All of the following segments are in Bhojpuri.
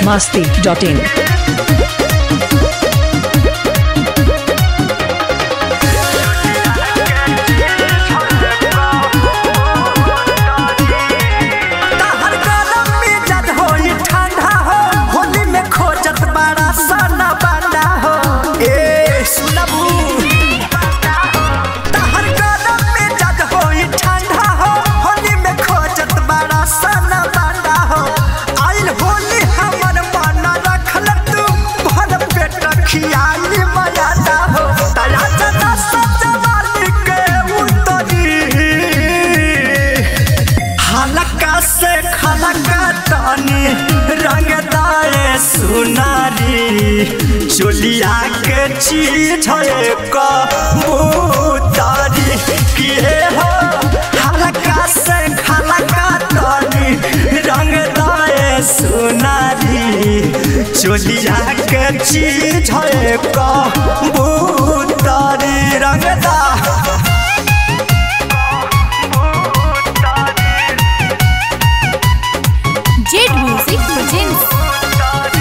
masti.in. तहर गरम मिजाज होई ठंडा हो होली में खोजत बड़ा सना बंडा हो ए सुनबू तहर गरम मिजाज होई ठंडा हो होली में खोजत बड़ा सना बंडा हो आइल होली हमर मन रखल तू भर पेट खियाली मयादा हो तया जना सजवाली के उतरी हलका से खलका तानी रंगदारे सुनारी चोलिया के चीज है कबूतरी किए हो हलका से खलका तानी रंगदारे सुनारी चोलिया के चीज है कबूतरी रंगदा Jet Music presents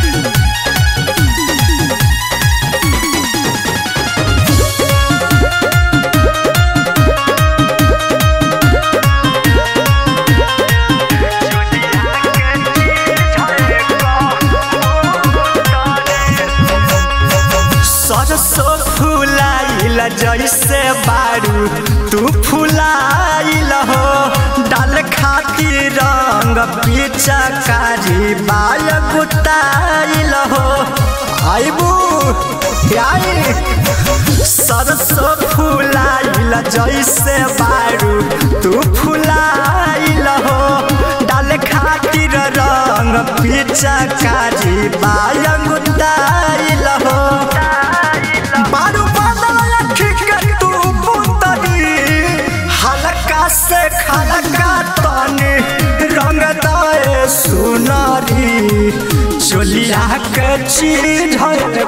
सरसो फुलाइल जैसे बारू तू फुलाइल हो डाल खातिर रंग पिचकारी बाय गुताइल हो आइबू आई सरसो फुलाइल जैसे बारू तू फुलाइल हो डाल खातिर रंग पिचकारी बाय गुताइल हो बारू बादल अखी के तू पुतरी हल्का से खलका तनी रंग दाए सुनारी चोलिया के चीज है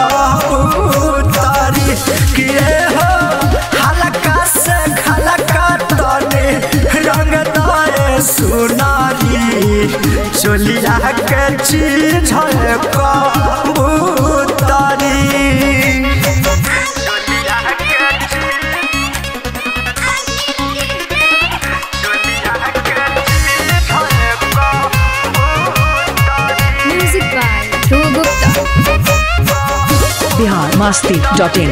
कबूतरी किए हो हल्का से खलका तनी रंग दाए सुनारी चोलिया के चीज है कबूतरी music by Dhruv Gupta. Bihar masti.in.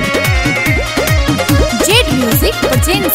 Jet Music presents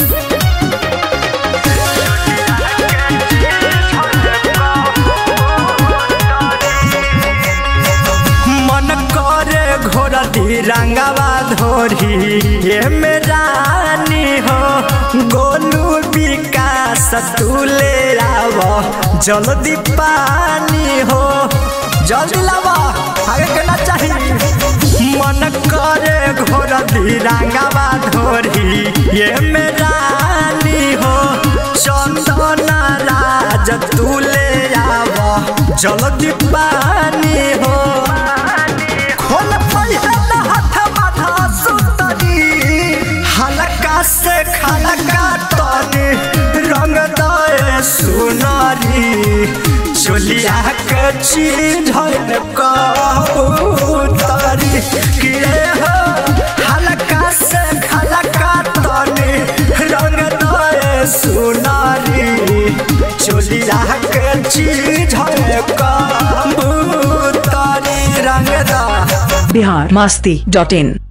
मन करे घोड़ा रंगवा धोरी ये मेरानी हो गोलू विकास तू ले आव जल्दी पानी हो जल्दी लावा आगे केना चाहिए मन करे घोड़ा रंगवा धोरी ये मेरानी हो चंदन राज तू ले आव जल्दी पानी हो खोल पहिला हाथ माथा सुतरी हल्का से खलका तनी रंग दए सुनारी चोलिया के चीज है कबूतरी किए हो हल्का से खलका तनी रंग दए सुनारी चोलिया के चीज है कबूतरी रंगदा Bihar masti.in.